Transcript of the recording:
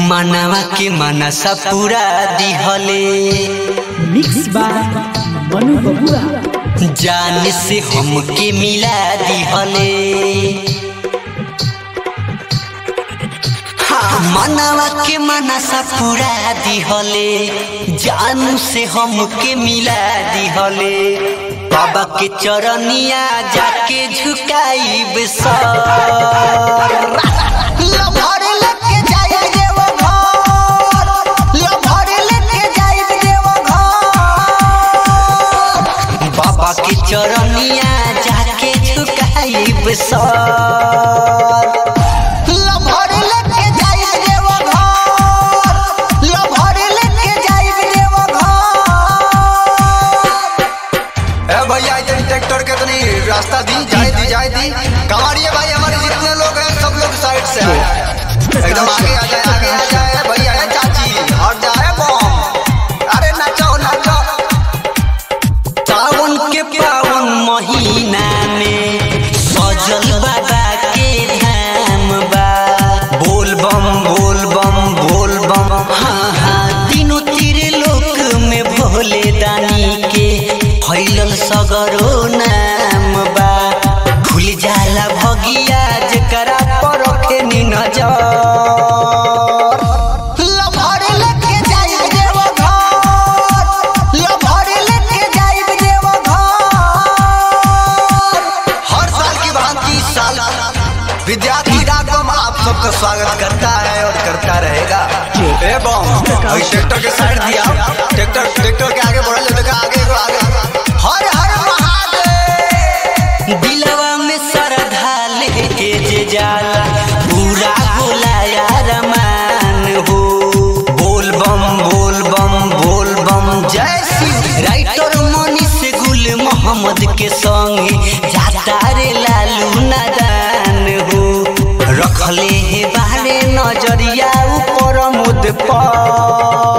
मनवा के मनसा पूरा दिहले मिक्स बाय मनु बबुआ जान से हमके मिला दिहले हाँ, मनवा के मनसा पूरा दिहले जान से हमके मिला दिहले बाबा के चरनिया जाके झुकाइब सर लभर लेके जाइब देव घर लभर लेके जाइब देव घर बाबा के चरनिया जाके झुकाइब सर लभर लेके जाइब देव घर लभर लेके जाइब देव घर ए भैया ये ट्रैक्टर के तनी रास्ता दी जाए दी जाए दी कमारिए भाई हमारे जितने लोग हैं सब लोग साइड से आए एकदम आगे आ जाए आगे आ जाए भैया है चाची और जाए बम अरे नाचो नाचो सावन के पावन महीना में सजल बाबा के धाम बा बोल बम बोल बम बोल बम हाँ हाँ तीनों तीर लोक में भोले दानी के फैलल सगरो नाम बा खुल जाला भगिया जकरा पर रखे नी नजर लभर लेके जाइब देव घर लभर लेके जाइब देव घर हर साल की भांति इस साल विद्यार्थी डाकम आप सबका स्वागत करता है और करता रहेगा ए बम अभी ट्रैक्टर के साइड दिया ट्रैक्टर ट्रैक्टर के आगे बढ़ल देखा आगे को आगे हर हर महादेव दिलवा में श्रद्धा लेके जे जाला पूरा होला यार मान हो बोल बम बोल बम बोल बम जय शिव राइटर मनीष गुल मोहम्मद के संगे जाता रे लालू नादान हो रखले हे बारे नजरिया ऊपर मुद पर